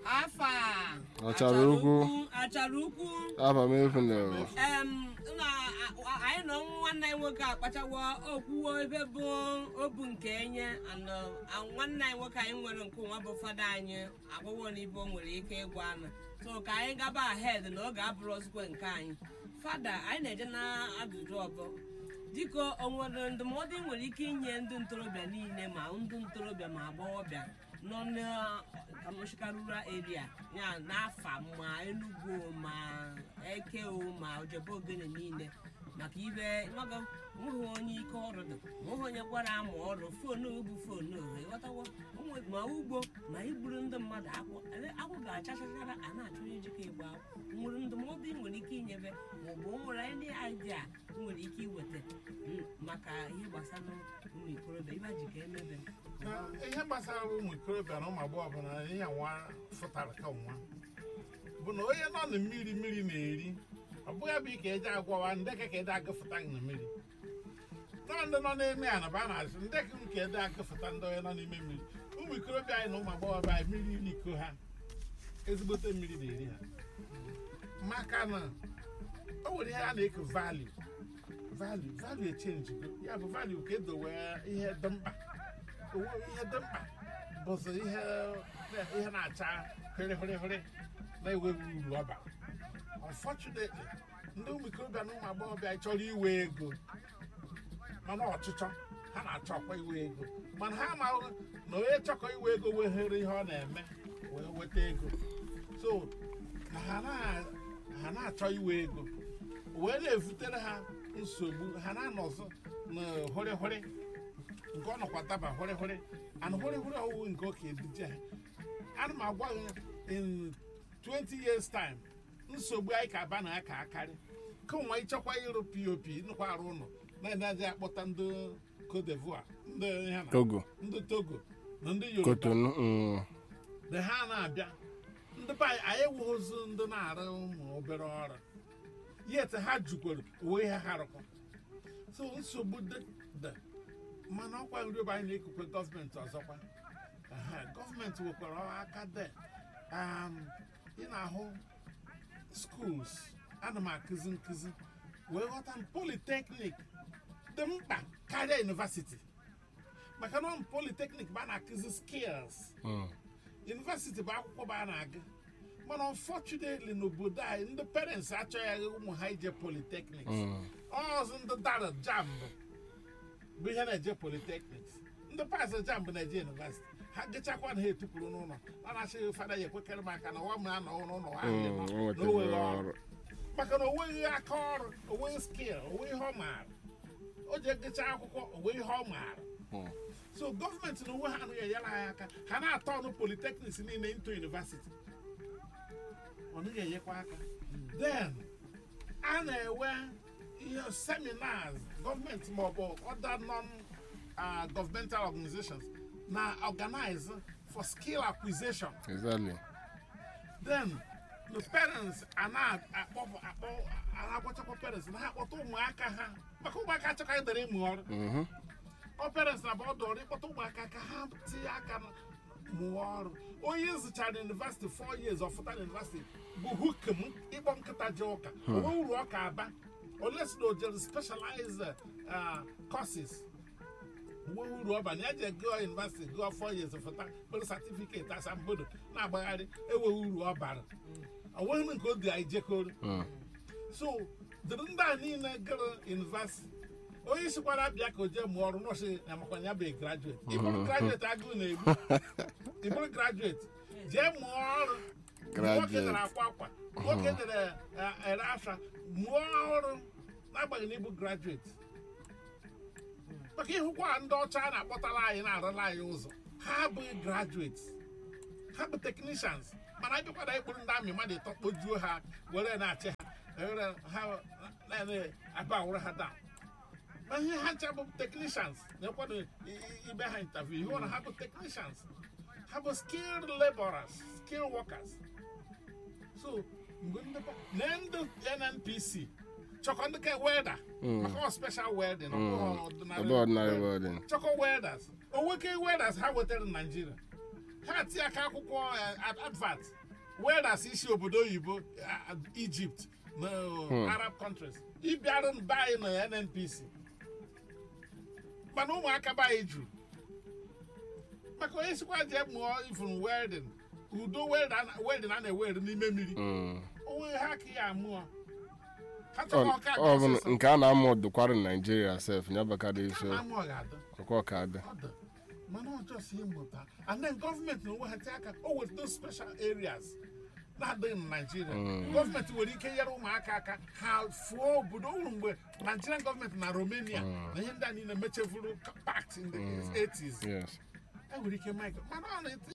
afa Achara ukwu. achara ukwu afa m efu na em na a- anyị nọ nwanne anyị nwoke akpachawo okwuwo ebe bụ obu nke enye and uh, nwanne anyị nwoke anyị nwere nke nwa bụ fada anyị agwụwo na ibe o nwere ike ịgwa anụ so ka anyị gaba ahed na oge abụrụ ozugbo nke anyị fada anyị na-eje na ajụjụ ọbụ dịka o nwere ndụmọdụ ị nwere ike inye ndị ntorobịa niile ma ndị ntorobịa ma agbọghọbịa nọ na rural area ya n'afa ma Enugu ma Eke o ma Ojebe Ogene niile maka ibe nwago nweghị onye ike ọrụ dị nweghị onye gwara ama ọrụ foonu bụ foonu ohe ghọtawo onwe- ma ugbo ma igburu ndị mmadụ akwụ ele- akwụ ga-achachachara a na-achọ onye jikọ igbo akwụ nwere ndụmọdụ ị nwere ike inyebe maọbụ o nwere ndị idea ị nwere ike iweta mm, maka ihe gbasara ụmụ ikorobịa ibe ji ka emebe Na ihe gbasara ụmụ ikorobịa na ụmụ agbọghọ bụ na ihe nwa fụtara ka nwa bụ na onye nọ na mmiri mmiri na-eri ọ bụghị bụ ike eji agwawa ndị ka ka ede agụfụta na mmiri nọ ndị nọ n'ime ala ba na-asụ ndị ka nke ede agụfụta ndị onye nọ n'ime mmiri ụmụ ikorobịa anyị na ụmụ agbọghọ anyị mmiri iri iko ha ezigbote mmiri na-eri ha maka na o nwere ihe a na-eko value value value echenji ya bụ value ka edowe ihe dị mkpa onwe ihe dị mkpa bụzi ihe ihe na-acha hịrịhịrịhịrị na-enweghị uru ọba unfortunately ndị ụmụ ikorobịa na ụmụ agbọghọbịa chọrọ iwe ego mana ọchịchọ ha na-achọkwa iwe ego mana ha amaghị na onye chọkọ iwe ego weghere ihe ọ na-eme wee weta ego so ha na- ha na-achọ iwe ego wee na-evutere ha nsogbu ha na-anọzọ na hụrịhụrị nke ọ nọkwa daba hụrịhụrị and hụrịhụrị ọwụwụ nke oke edije ha ana m agwa gị in 20 years time nsogbu anyị ka aba na ya ka akarị kemgbe ịchọkwa ịrụ pop nnukwu arụ ụlọ na-enaghị akpọta ndị Cote d'Ivoire ndị ihe na- togo ndị togo na ndị yoruba kotonu mm, na ha na-abịa ndị be anyị anyị ewughịzi ndị na-arụ ụmụ obere ọrụ yet ha jukwere onwe ihe ha rụkwa so nsogbu dị dị mana ọkwa nri ebe anyị na-ekukwe gọọmenti ọzọkwa Aha, gọọmenti nwekwara aka dị um, ị na-ahụ schools ana m akụzi nkụzi wee ghọta m politeknik dị mkpa karịa university maka na ọ politeknik bụ a na-akụzi skills mm. university bụ akwụkwọ bụ a na-agụ mana unfortunately n'obodo anyị ndị parents achọghị ụmụ ha ije polytechnics Mm. ọzọ ndị dara jambụ bụ ihe na-eje polytechnics ndị pas jambụ na-eje university ha gịchakwa na ha etupụrụ n'ụlọ ọ na-achị fada ya ekwekere m aka na ọwa m na-anọ n'ụlọ ha Mm, nọ o na nwetara o nweghị ọrụ. ọrụ maka na o nweghị aka ọrụ o nweghị skill o nweghị ihe ọ maara o ji gịcha akwụkwọ o nweghị ihe ọ maara Mm. so gọọmenti na onwe ha anaghị enyere anyị aka ha na-atọ ọnụ polytechnics niile into university ọ naghị enyekwa aka then a na-enwe ihe seminars gọọmenti maọbụ other non uh, governmental organizations na organize for skill acquisition exactly then the parents are na-akpọ akpọ na-agwachakwa parents na ha akpọta ụmụaka ha maka ụmụaka achọka ịdara ịmụ ọrụ Mhm. ọ parents na bọdụ ọrụ ịkpọta ụmụaka ka ha tinye aka na mụọ ọrụ onye zụchara university four years ọfụta na university bụ hukem ịkpọ nkịta ji ụka onwe uru ọka aba oles na ojere specialized uh, courses onwe uru ọba na ya ji gụọ university gụọ four years fụta kpere certificate asambodo na-agbagharị enweghị uru ọ bara onweghị nke o dị anyị jekọrọ Mm. so dịrị ndị a niile gara university onye sikwara abịa ka o jee mụọ ọrụ nọọsụ na makwa ya bụ graduate ịbụrụ graduate agụụ na-egbu ịbụrụ graduate jee mụọ ọrụ nwoke Graduate. dere akwa akwa nwoke dere eh, ere afra mụọ ọrụ n'agbanyeghị na ịbụ graduate maka ịhụkwa ndị ọcha a na-akpọtara anyị na-arụla anyị ụzọ ha abụghị graduates ha bụ technicians mana abịakwara ịkpụrụ ndị amị mmadụ ịtọ kpojuo ha were na-achị ha were ha na-aba awụrụ ha down ma ihe ha ncha bụ technicians na-ekwado i- i- ibe ha interview ihe ọ na ha bụ technicians ha bụ skilled laborers skilled workers so mgbe ndị pa- na ndị nnpc chọkọ ndị ka welda maka ọ special welding ọ bụghị Ebe ordinary welding. welding. chọkọ welders onweke welders ha wetara na Nigeria ha tie aka akwụkwọ eh, ad- advert wedas isi obodo oyibo eh, egypt na arab countries ịbịarụ be anyị na nnpc mana ụmụaka be anyị juru maka onye sikwa jee mụọ ifuru welding udo welding a na-ewere n'ime mmiri Mm. onwe ha ka ya amụọ ha Ọ chọrọ ọka ọ bụ ọsịsọ. nke a na-amụ dụkwara Naijiria sef ya bakara ife amụ ọ ga-adị ọkwa ka dị Ọ dị. mana ọ jọs ịmụta and then gọọmenti na onwe ha tie aka o weta those special areas na-adịghị na naijiria gọọmenti nwere ike nyere ụmụaka aka ha fụọ obodo ụrụ mgbe nigerian gọọmenti na romania na ihe ndị a niile mechefuru pact in the 80s yes e nwere ike mike mana ọ na-eti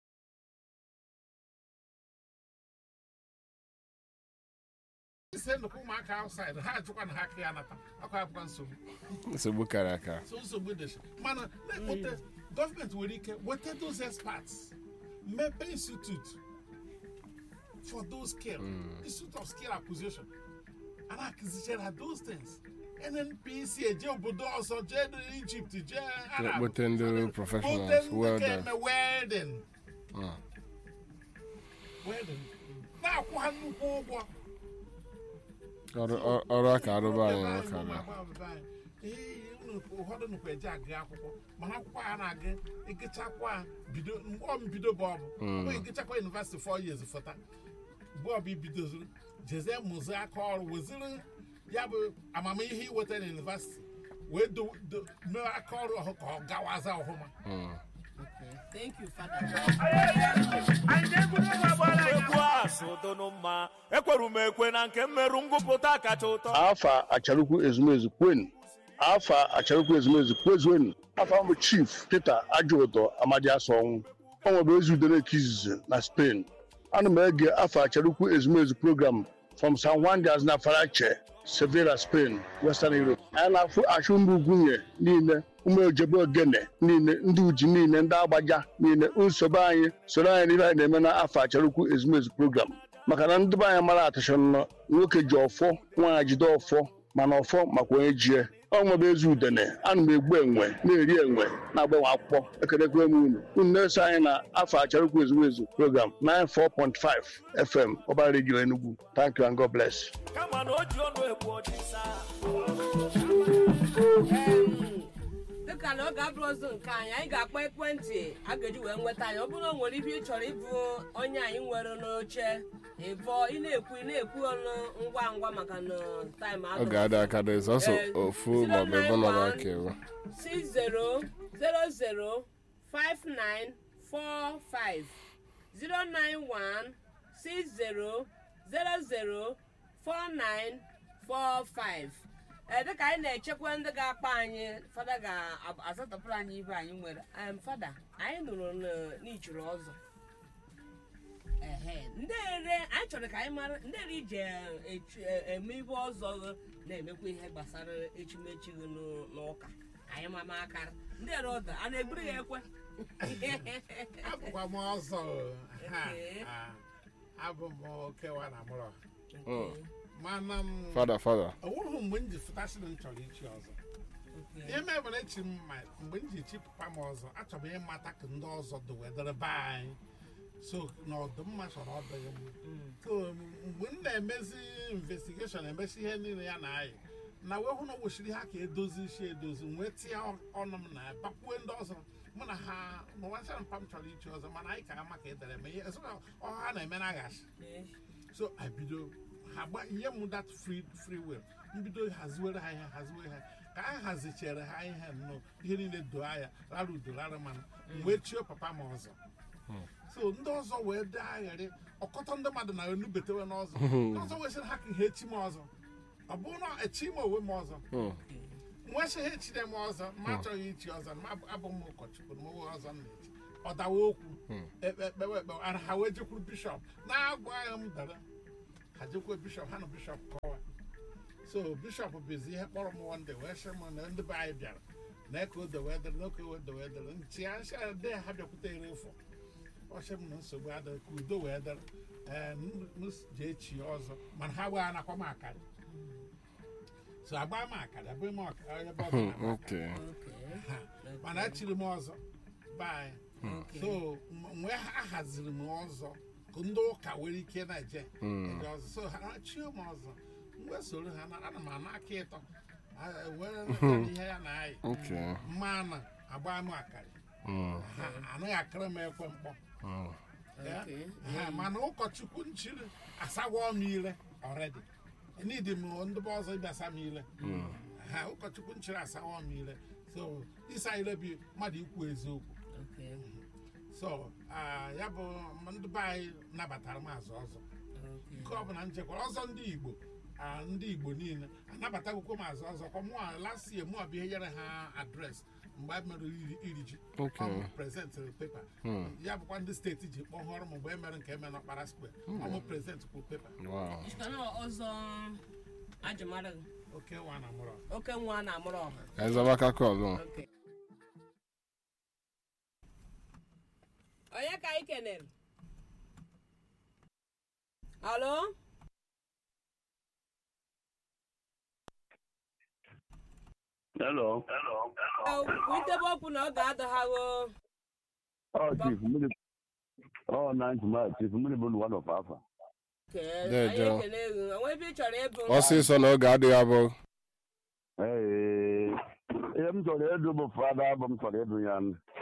ise nnukwu ụmụaka outside ha ajụkwa na ha ka ya nata akwa abụkwa nsogbu nsogbu kara aka so nsogbu dị mana na-ekpote gọọmenti nwere ike weta those experts mepe institute for those skill institute of skill acquisition and akụzichara those things nnpc eje obodo ọzọ jee egypt jee arab kpote ndị kpote professionals ndị welders ga-eme welding Mm. welding na-akwụ ha nnukwu ụgwọ ọrụ ọrụ- ọrụ aka arụba anyị nwekara ụfọdụ nnukwu eji agụ akwụkwọ mana akwụkwọ a na-agụ ịgụchakwa bido mgbe ọ mbido bụ ọbụ ọ ịgụchakwa yunivesiti four years fọta mgbe ọbụ ibidozuru jezie mụzie aka ọrụ weziri ya bụ amamihe iweta na yunivesiti wee do- do- mee aka ọrụ ọhụ ka ọ gawaza ọhụma Mm. Thank you, Father. egwu a so donu mma ekweru m ekwe na nke mmerụ ngụpụta kacha ụtọ afa acharukwu ezumezu kwenu afa acharukwu ezumezu kwezuenu afa mbụ chief peter ajụụtọ amadi asọnwụ ọ nwebe ezi udere nke izizi na spain ana m ege afa acharukwu ezumezu program from san juan de aznafarache sevilla spain western europe anyị na-afụ achụ ndị ugwunye niile ụmụ ojebe ogene niile ndị uji niile ndị agbaja niile nsogbu anyị soro anyị n'ihe anyị na-eme na afọ acharukwu ezumezu program maka na ndị be anyị mara atụcha nọ nwoke ji ọfọ nwaanyị jide ọfọ mana ọfọ makwa onye jie ọ nwebe ezi udene ana m egbu enwe na-eri enwe na-agbanwe akwụkwọ ekelekwe m unu unu na-eso anyị na afọ acharukwu ezumezu program 94.5 fm ọba redio enugu thank you and god bless kama na o ji ọnụ egbu ọdịsa dịka na oge abụrụ ọzọ nke anyị anyị ga-akpọ ekwentị a ga-eji wee nweta anyị ọ bụrụ na o nwere ibe ị chọrọ ịbụ onye anyị nwere n'oche ịbọ ị na-ekwu ị na-ekwu ọnụ ngwa ngwa maka na taịm ọ ga-ada aka dị sọsọ Eh, ofu maọbụ ebe nọrọ aka ewu 60005945 09160004945 ee dịka anyị na-echekwa ndị ga-akpa anyị fada ga-azatọpụrụ anyị ibe anyị nwere Em, fada anyị nụrụ na- n'ichuru ọzọ ehe ndị ere anyị chọrọ ka anyị mara ndị ere ije echu- e- eme ibe ọzọ na-emekwa ihe gbasara echimechi gị n'ụ- n'ụka anyị mama akara ndị ere ọda a na-egburu ya ekwe abụkwa m ọzọ ha Okay. ah, abụ m okewa na mụrụ Mm. mana m fada fada ọwụrụ mgbe m ji fụtasịrị m chọrọ ichi ọzọ ihe mebere echi m ma mgbe m ji echi papa m ọzọ achọrọ m ịmata ka ndị ọzọ dị wedere be anyị so na ọdụmma chọrọ ọdịghị m so mgbe m na-emezi investigeshon emesi ihe niile ya na anyị na wee hụ na o wechiri ha ka edozi isi edozi m wee tinye ọnụ m na bakwue ndị ọzọ mụ na ha n'ụwacha mpa m chọrọ ichi ọzọ mana anyị ka ama ka edere ma ihe esoga ọha ha na-eme na aghachi so I bido ha gba nye m that free free will mbido haziwere ha ihe haziwere ha ka a hazichere ha ihe nnọọ ihe niile doo anya rara udo rara mmanụ m wee chie papa m ọzọ so ndị ọzọ wee dee aghara ọkọtọ ndị mmadụ na enubetewe n'ọzọ ndị ọzọ wee sịrị ha ka ha echi m ọzọ ọ bụrụ na echi m onwe m ọzọ Mm. nwa sị ha echire m ọzọ ma achọghị ichi ọzọ ma abụ- abụ m ụkọchukwu na m onwe ọzọ m na-echi ọ dawa okwu ekpe ekpewe ekpewe ara ha wee jekwuru bishọp na-agwaghị m dara ha jekwuo bishọp ha na bishọp kọwa so bishọp bụzi ihe kpọrọ m wonde wee sị m na ndị be anyị bịara na eke ode wee dere na oke ode wee dere nchi ya nsị ya de ha bịakwute ere efọ ọ sị m na nsogbu adịghị ka udo wee dere ee m m jee chi ọzọ mana ha wee anakwa m akara so agba m akara abụghị m ọka- ebe ọzọ na-agba akara. okay Ha, mana echiri m ọzọ be anyị Okay. so mgbe a haziri m ọzọ ka ndị ụka nwere ike na-eje eje ọzọ so ha chie m ọzọ mgbe soro ha na ana m ana aka ịtọ a- were nata ihe ya na-ayị Okay. mmanụ agba m akarị Mm. ha anaghị akịrị m ekwe mkpọ Mm. Ya? Okay. Ha, mana ụkọchukwu nchiri asagwọ m ile ọredi nidi m ndị be ọzọ ịbịa asa m ile ha ụkọchukwu nchiri asagwọ m ile so ịsa ile bụ mmadụ ikwu eziokwu Okay. so ah, ya bụ ndị be anyị nabatara m azụ ọzọ Okay. nke ọbụla nchekwara ọzọ ndị igbo ah, ndị igbo niile anabatakwukwo m azụ ọzọ kwa mụa last year mụa bụ ihe nyere ha adres mgbe a mere iri iri ji Okay. ọ prezentịrị pepa ya bụkwa ndị steeti ji kpọhọrọ m mgbe e mere nke eme n'ọkpara square ọmụ prezentị kwụ pepa Wow. Ishikana ọzọ ajụmara gị. oke nwa na mụrụ oke nwa na-amụrụ ọha Ka anyị zaba aka kọlụ. Okay. onye ka anyị kenere alo Hello. witebe okwu na ọ ga-adọghago Oh, Chief Mmiri. Oh, nice man. Chief Mmiri bụ one of Alpha. Kee, Dee, anyị Joe. ekele gị onwe ebe ị chọrọ ịbụ Ọsịsọ na oge adịghị abụ. Ee, ihe m chọrọ ịdụ bụ fada bụ m chọrọ ịdụ ya.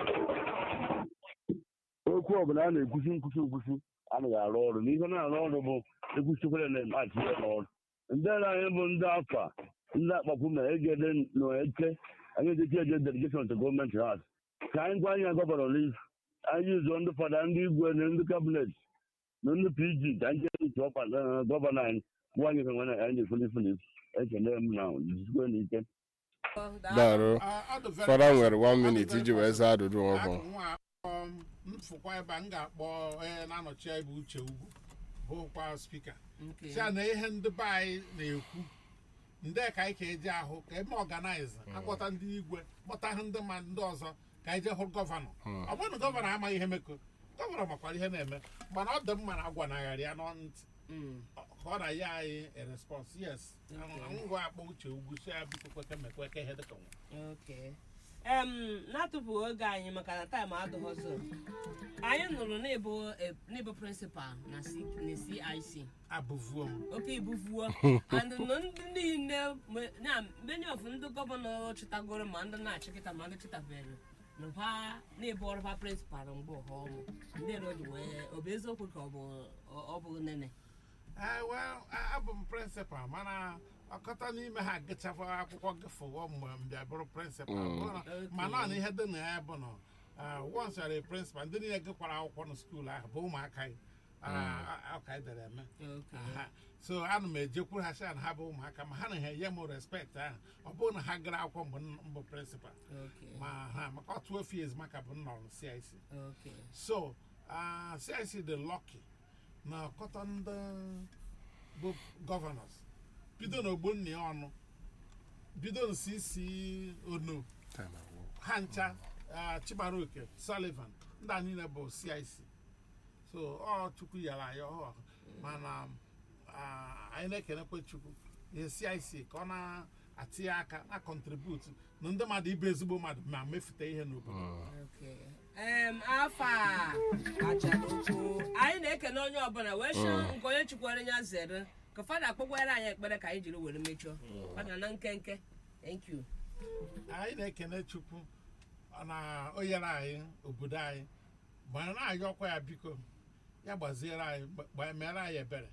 Okwu ọbụla a na-ekwusi nkwusi nkwusi anaghị arụ ọrụ n'ihe na-arụ ọrụ bụ ekwusikwere na-emachi ya n'ọrụ ndị na anyị bụ ndị afa ndị akpakwu na egede na eke anyị ejeki eje delegation to gọọmenti hat ka anyị gwa anya gọvanọ n'isi anyị ụzọ ndị fada ndị igwe na ndị kabinet na ndị pg ka anyị jee ntị ọkwa na gọvanọ anyị gwa anyị ka nwere anyị na-efuli fuli ekele m na jisikwe n'ike Darụ. Ah, ọ dị very Fada possible. nwere one Ọ dị minute very iji wee possible. zaa ajụjụ ọhụụ. Akụ nwa akpọ m mfụkwa ebe a m ga-akpọ onye na-anọchi anyị bụ uche ugwu bụkwa spika Okay. si na ihe ndị be anyị na-ekwu ndị ka anyị ka eji ahụ ka eme ọganaiz akpọta ndị igwe kpọta ha ndị ma ndị ọzọ ka anyị jee hụ gọvanọ ọ bụrụ na gọvanọ amaghị ihe meko gọvanọ makwara ihe na-eme mana ọ dị mma na agwanagharị ya n'ọnụ ntị Mm. ka ọ na ya anyị a response yes ngwa akpọ uche ugwu si ya biko kweke mekweke ihe dịka nwa Okay. em na-atụfughị oge anyị maka na taịm adịghọzọ anyị nụrụ n'ịbụ eh, n'ịbụ prịnsịpal na C- na CIC abụvuo m oke ibufuo and nọ ndị niile me- na many of ndị gọvanọ chịtagoro ma ndị na-achịkịta ma ndị chịtabere nụkwa n'ịbụ ọrụba prịnsịpal mgbe ọha ọmụ ndị roji wee ọ bụ eziokwu ka ọ bụ ọ bụ nene Ah, well, a- abụ m prịnsịpal mana ọkọta n'ime ha gịchafụ akwụkwọ gịfụwo mgbe m bịa bụrụ prịnsịpal Bụrụ- ma naanị ihe dị na ya bụ na wons yara prịnsịpal ndị niile gịkwara akwụkwọ na skuul ahụ bụ ụmụaka anyị Ah, ọka anyị dere eme Okay. Aha. so ana m ejekwuru ha sị na ha bụ ụmụaka ma ha na ha enye m respekt ahụ ọ bụrụ na ha gara akwụkwọ mgbe m bụ prịnsịpal Okay. ma ha maka otu ofe ezumaka bụ m nọrọ CIC Okay. so uh, CIC dị lucky na ọkọta ndị bụ gọvanọs bido n'ogbo nna ya ọnụ bido n'cc ono ha ncha uh, chimaroke sullivan ndị a niile bụ cic so ọ chukwu yara anyị ọhụụ mana uh, anyị na-ekenekwe chukwu ihe cic ka ọ na-atinye aka na kọntributu na ndị mmadụ ibe ezigbo mmadụ ma mefute ihe n'obodo Okay. em afọ a achara okwu anyị na-ekene onye ọbụla wee chọọ nke onye chukwere ya zere ka fada kpọkwara anyị ekpere ka anyị jiri were mechọọ fada na nkenke thank you anyị na-ekene chukwu na o nyere anyị obodo anyị gbara na-ayọ ọkwa ya biko ya gbaziere anyị gba- mere anyị ebere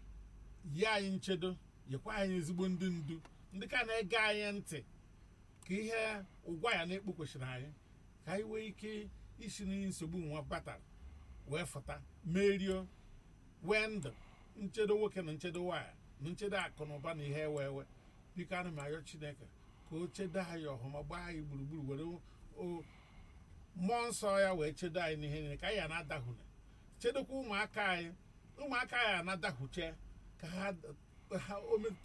yi anyị nchedo yekwa anyị ezigbo ndị ndu ndị ka na-ege anyị ntị ka ihe ụgwọ ya na-ekpu kwesịrị anyị ka anyị nwee ike isi n'ihe nsogbu nwa batara wee fụta merio wee ndụ nchedo nwoke na nchedo nwaanyị na nchedo akụ na ụba na ihe ewe ewe biko ana m ayọ chineke ka o chedo anyị ọhụma gbaa anyị gburugburu were o- mmụọ nsọ ya wee chedo anyị n'ihe niile ka anyị na-adahụne chedokwa ụmụaka anyị ụmụaka anyị anadahuche ka ha ha o metụta